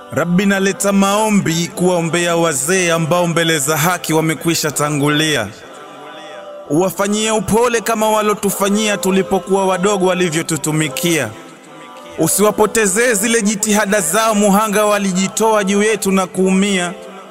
Rabbi, naleta maombi kuwaombea wazee ambao mbele za haki wamekwisha tangulia. Uwafanyie upole kama walotufanyia tulipokuwa wadogo walivyotutumikia. Usiwapotezee zile jitihada zao, muhanga walijitoa juu yetu na kuumia.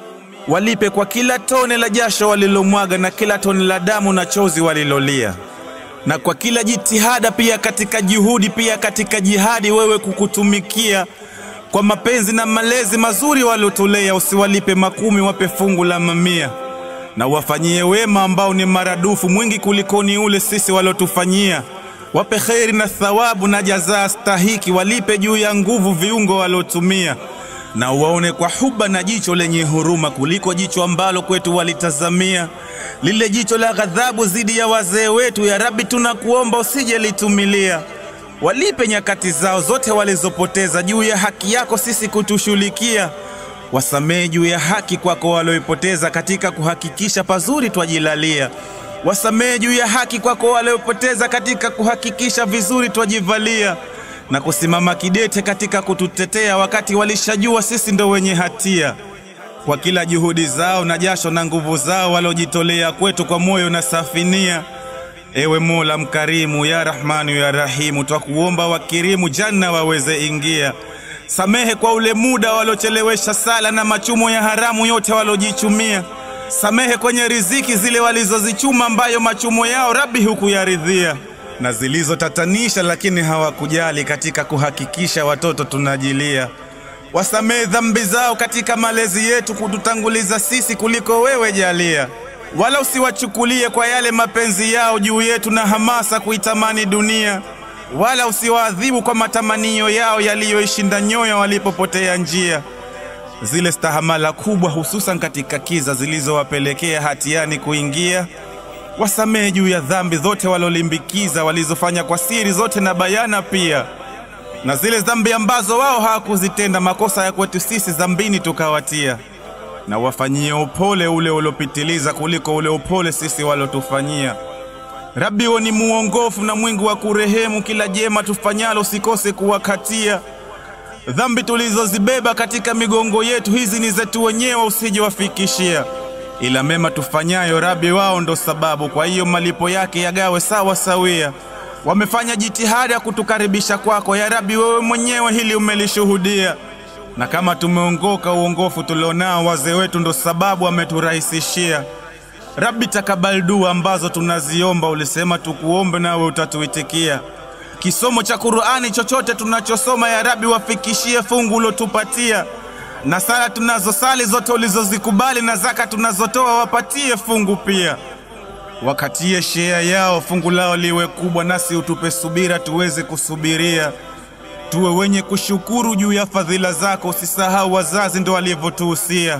Walipe kwa kila tone la jasho walilomwaga na kila tone la damu na chozi walilolia, na kwa kila jitihada pia katika juhudi, pia katika jihadi, wewe kukutumikia kwa mapenzi na malezi mazuri waliotulea. Usiwalipe makumi, wape fungu la mamia, na wafanyie wema ambao ni maradufu mwingi kulikoni ule sisi waliotufanyia. Wape kheri na thawabu na jazaa stahiki, walipe juu ya nguvu viungo waliotumia, na waone kwa huba na jicho lenye huruma kuliko jicho ambalo kwetu walitazamia, lile jicho la ghadhabu zidi ya wazee wetu. Ya Rabbi, tunakuomba usije litumilia walipe nyakati zao zote walizopoteza juu ya haki yako sisi kutushughulikia. Wasamehe juu ya haki kwako walioipoteza katika kuhakikisha pazuri twajilalia. Wasamehe juu ya haki kwako waliopoteza katika kuhakikisha vizuri twajivalia, na kusimama kidete katika kututetea wakati walishajua sisi ndo wenye hatia. Kwa kila juhudi zao na jasho na nguvu zao waliojitolea kwetu kwa moyo na safinia Ewe Mola mkarimu, ya Rahmanu ya Rahimu, twakuomba wakirimu janna waweze ingia. Samehe kwa ule muda walochelewesha sala na machumo ya haramu yote walojichumia. Samehe kwenye riziki zile walizozichuma ambayo machumo yao Rabbi hukuyaridhia, na zilizotatanisha lakini hawakujali katika kuhakikisha watoto tunajilia. Wasamehe dhambi zao katika malezi yetu kututanguliza sisi kuliko wewe jalia wala usiwachukulie kwa yale mapenzi yao juu yetu na hamasa kuitamani dunia, wala usiwaadhibu kwa matamanio yao yaliyoishinda nyoyo walipopotea njia. Zile stahamala kubwa, hususan katika kiza zilizowapelekea hatiani kuingia, wasamehe juu ya dhambi zote walolimbikiza, walizofanya kwa siri zote na bayana pia, na zile dhambi ambazo wao hawakuzitenda, makosa ya kwetu sisi dhambini tukawatia na wafanyie upole ule uliopitiliza kuliko ule upole sisi walotufanyia. Rabbi, we ni muongofu na mwingi wa kurehemu, kila jema tufanyalo usikose kuwakatia. Dhambi tulizozibeba katika migongo yetu hizi ni zetu wenyewe, usijewafikishia, ila mema tufanyayo Rabbi, wao ndo sababu. Kwa hiyo malipo yake yagawe sawa sawia. Wamefanya jitihada ya kutukaribisha kwako, ya Rabbi, wewe mwenyewe hili umelishuhudia na kama tumeongoka uongofu tulionao, wazee wetu ndo sababu ameturahisishia. Rabbi, takabali dua ambazo tunaziomba, ulisema tukuombe nawe utatuitikia. Kisomo cha Qur'ani chochote tunachosoma, ya Rabbi, wafikishie fungu ulotupatia, na sala tunazosali zote ulizozikubali, na zaka tunazotoa wapatie fungu pia. Wakatie shea yao, fungu lao liwe kubwa, nasi utupe subira tuweze kusubiria tuwe wenye kushukuru juu ya fadhila zako. Usisahau wazazi ndo walivyotuhusia.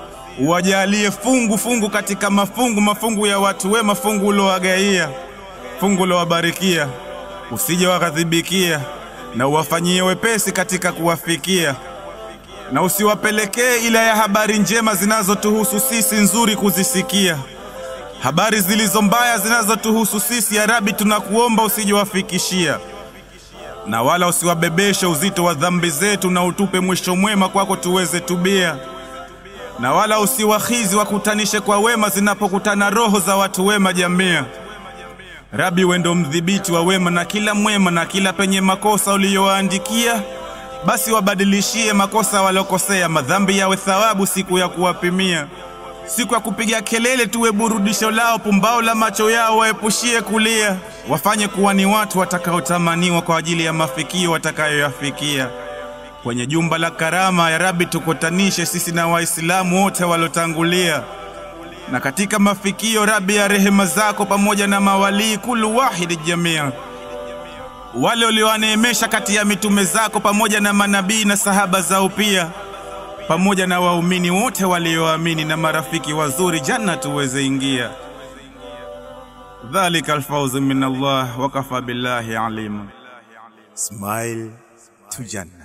Uwajalie fungu fungu katika mafungu mafungu ya watu wema, fungu ulowagaia, fungu ulowabarikia, usije waghadhibikia, na uwafanyie wepesi katika kuwafikia, na usiwapelekee ila ya habari njema zinazotuhusu sisi, nzuri kuzisikia. Habari zilizo mbaya zinazotuhusu sisi, ya Rabbi, tunakuomba usijewafikishia na wala usiwabebeshe uzito wa dhambi zetu, na utupe mwisho mwema kwako tuweze tubia, na wala usiwahizi wakutanishe kwa wema zinapokutana roho za watu wema jamia. Rabi, wendo mdhibiti wa wema na kila mwema, na kila penye makosa uliyowaandikia, basi wabadilishie makosa walokosea, madhambi yawe thawabu siku ya kuwapimia, siku ya kupiga kelele tuwe burudisho lao, pumbao la macho yao waepushie kulia wafanye kuwa ni watu watakaotamaniwa kwa ajili ya mafikio watakayoyafikia. Kwenye jumba la karama, ya Rabbi, tukutanishe sisi na Waislamu wote waliotangulia, na katika mafikio Rabbi ya rehema zako pamoja na mawalii kulu wahidi jamia, wale uliowaneemesha kati ya mitume zako pamoja na manabii na sahaba zao pia, pamoja na waumini wote walioamini na marafiki wazuri, janna tuweze ingia. Dhalika alfawzu min Allah wa kafa billahi alima. Smile to Jannah.